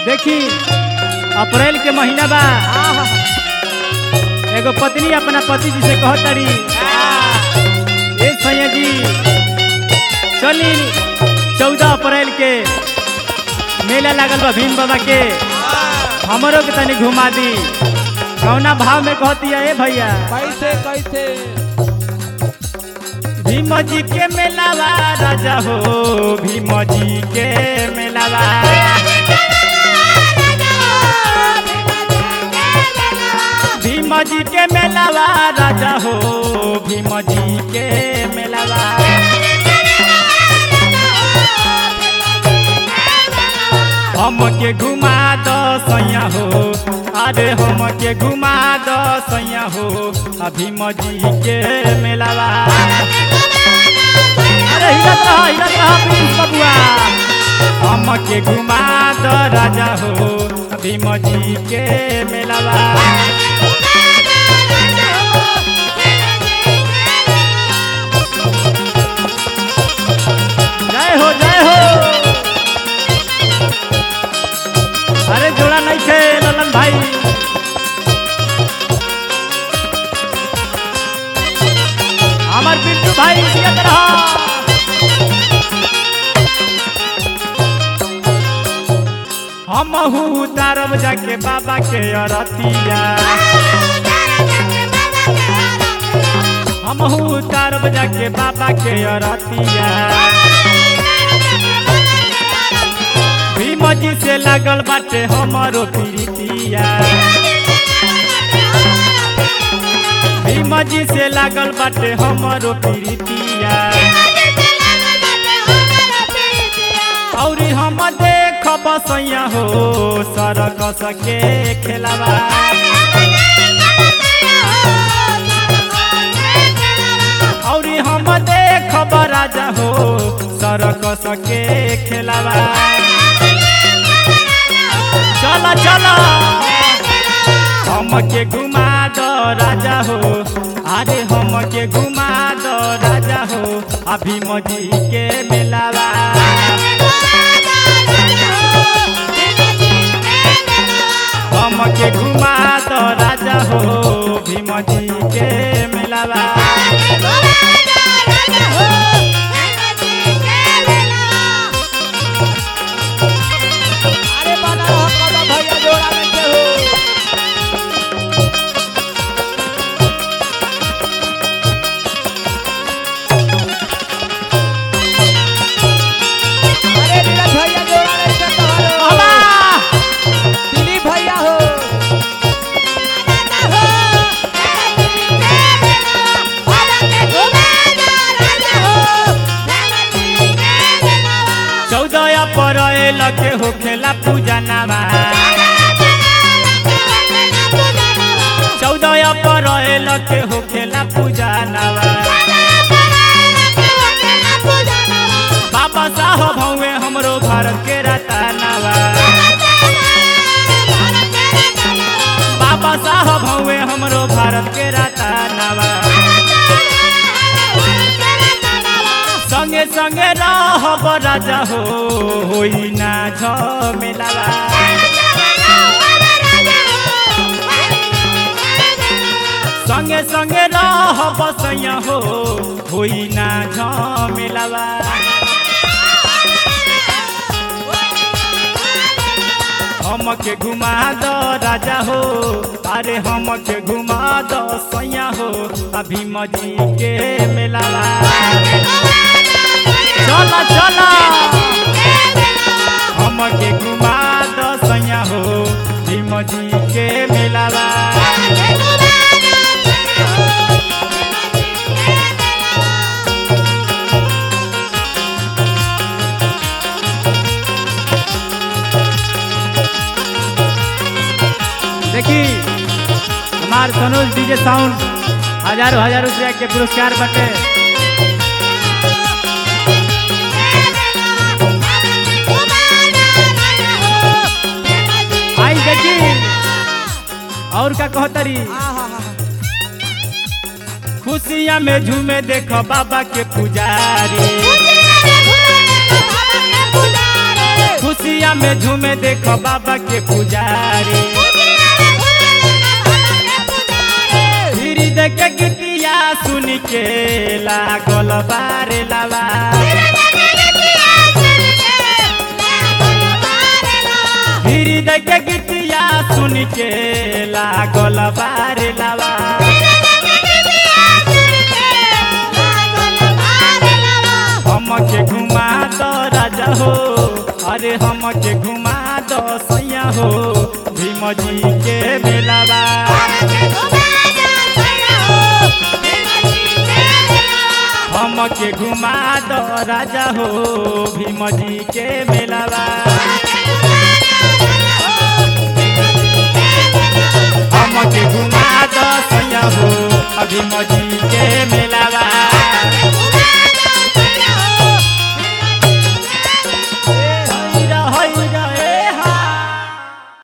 देखी अप्रैल के महीना बा एगो पत्नी अपना पति जी से कहतड़ी ए सैया जी चली चौदह अप्रैल के मेला लागल बा भीम बाबा के हमरो के तनी घुमा दी कौना भाव में कहती है ए भैया कैसे कैसे भीम जी के मेलावा राजा हो भीम जी के मेलावा भीम जी के मेलावा राजा हो भीम जी के मेलावा हम के घुमा दो सैया हो अरे हम के घुमा दो सैया हो आ भीम जी के मेलावा अरे हिरत रहा हिरत रहा प्रिंस बबुआ हम के घुमा दो राजा हो आ भीम जी के मेलावा जय हो जय हो अरे जोड़ा नहीं थे ललन भाई हमार पिंटू भाई जियत रहा हम उतारब जाके बाबा के अरतिया हम उतारब जाके बाबा के अरतिया भीम जी से लागल बाटे हमारो प्रीतिया भीम जी से लागल बाटे हमारो प्रीतिया और हम देख बसैया हो सरक सके खेलावा और हम देख राजा हो सरक सके खेलावा चलो चलो हम के घुमा दो राजा हो अरे हम के घुमा दो राजा हो अभी मजी के मिलावा हम के घुमा दो राजा हो भीम जी के मिलावा अरे बना रहो कदम भैया जोड़ा में के हो अरे नीरज भैया जोड़ा में के कहो बाबा दिलीप भैया हो चौदह अप्रैल के होखेला पूजा नामा चौदह अप्रैल के होखेला पूजा नामा बाबा साहब हवे हमरो भारत के रतनावा बाबा साहब हवे हमरो भारत के रतनावा संगे संगे रहब राजा हो होई ना झमेलावा संगे संगे रहब सैया हो होई ना झमेलावा हमके घुमा दो राजा हो अरे हमके घुमा दो सैया हो अभी मजी के मेलावा चला चला हमके घुमा दो सैया हो भीम जी के मेलावा देखी हमार सनोज डीजे साउंड हजारों हजार रुपया के पुरस्कार बटे आई देखी और का कहतरी खुशियाँ में झूमे देखो बाबा के पुजारी खुशिया में झूमे देखो बाबा के पुजारी फिर देख गीतिया सुन के लागल बारे लावा फिर देख गीतिया सुन के लागल बारे लावा हमके घुमा दो राजा हो अरे हमके घुमा दो सैया हो भीम जी के मेलावा हमके घुमा दो राजा हो भीम जी के मेलावा